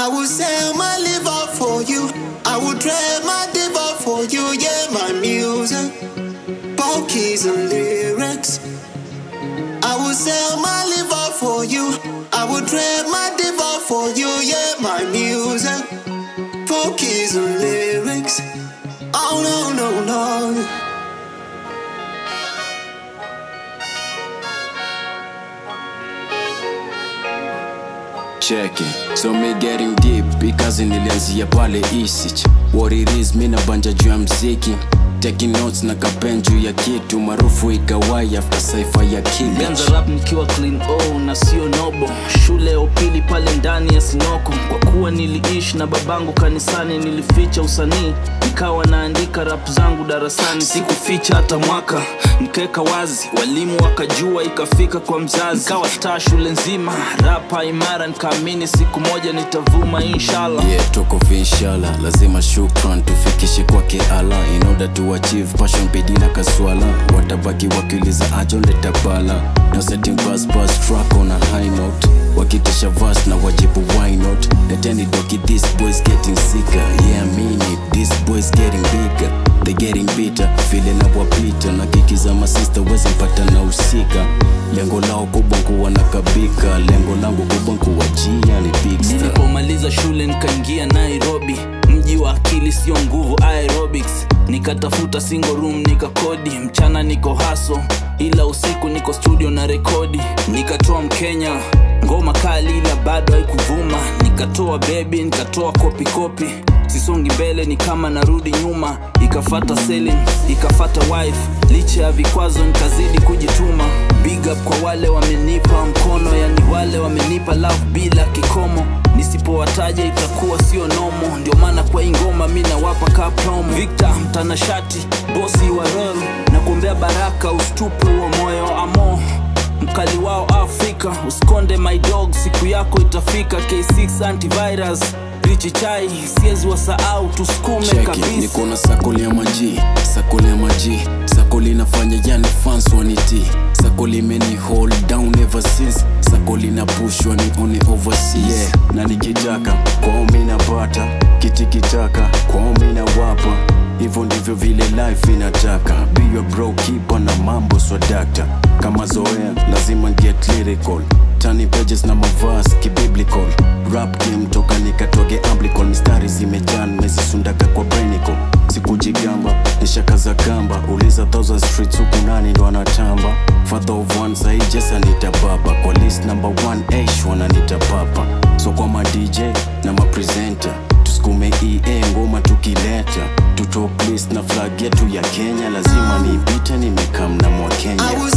I would sell my liver for you. I would trade my diva for you. Yeah, my music, both keys and lyrics. I would sell my liver for you. I would trade my diva for you. Yeah, my music, both keys and lyrics. Oh no no no. cheki so me getting deep ikazi nilianzia pale isich what it is mi nabanja juu ya mziki taking notes na kapen juu ya kitu maarufu ikawai after saifa ya Nilianza kibich rap nikiwa clean o na sio nobo shule ya upili pale ndani ya sinoko kwa kuwa niliishi na babangu kanisani nilificha usanii nikawa naandika rap zangu darasani sikuficha hata mwaka nikaweka wazi walimu wakajua ikafika kwa mzazi nikawa star shule nzima rapa imara nikaamini siku moja nitavuma inshallah yeah tuko inshallah lazima shukran tufikishe kwake ala in order to achieve passion bidii na kaswala watabaki wakiuliza ajonde tabala no setting bus bus track on a high note wakitisha vas na wajibu why not leteni doki this boys getting sicker yeah I mean it this boys getting bigger they getting bitter vile nawapita na kiki za masista wezi mpata na usika lengo lao kubwa kuwa na kabika lengo langu kubwa kuwajia ni big star nilipomaliza shule nikaingia nairobi mji wa akili sio nguvu aerobics nikatafuta single room nikakodi mchana niko haso ila usiku niko studio na rekodi nikatoa mkenya ngoma kali ila bado haikuvuma nikatoa bebi nikatoa kopi kopi sisongi mbele ni kama narudi nyuma ikafata selling ikafata wife licha ya vikwazo nikazidi kujituma big up kwa wale wamenipa mkono yani wale wamenipa love bila kikomo nisipowataja itakuwa sio nomo ndio maana kwa hii ngoma mi nawapa ka promo victor mtanashati bosi wa royal na kuombea baraka ustupe huo moyo amo mkali wao afrika usikonde my dog siku yako itafika k6 antivirus richi chai siezi wasahau tusukume cheki kabisa niko na sakoli ya maji sakoli ya maji sakoli inafanya yani fans waniti sakoli imeni hold down ever since sakoli na push wani one overseas yeah. na nikitaka kwao mi napata kitikitaka kwao mi nawapa hivyo ndivyo vile life inataka be your bro keeper na mambo swadakta kama zoea lazima get lyrical tani pages na mavas kibiblical rap game toka nikatoge amblical mistari zimejan mezisundaka kwa brenico sikujigamba nishakaza kamba uliza thousand streets huku nani ndo anatamba father of one sahi jesa nita baba kwa list number one ash wananita papa so kwa ma dj na mapresenter tusukume ea ngoma tukileta tutop list na flag yetu ya kenya lazima niipite nimekam na mwa kenya I would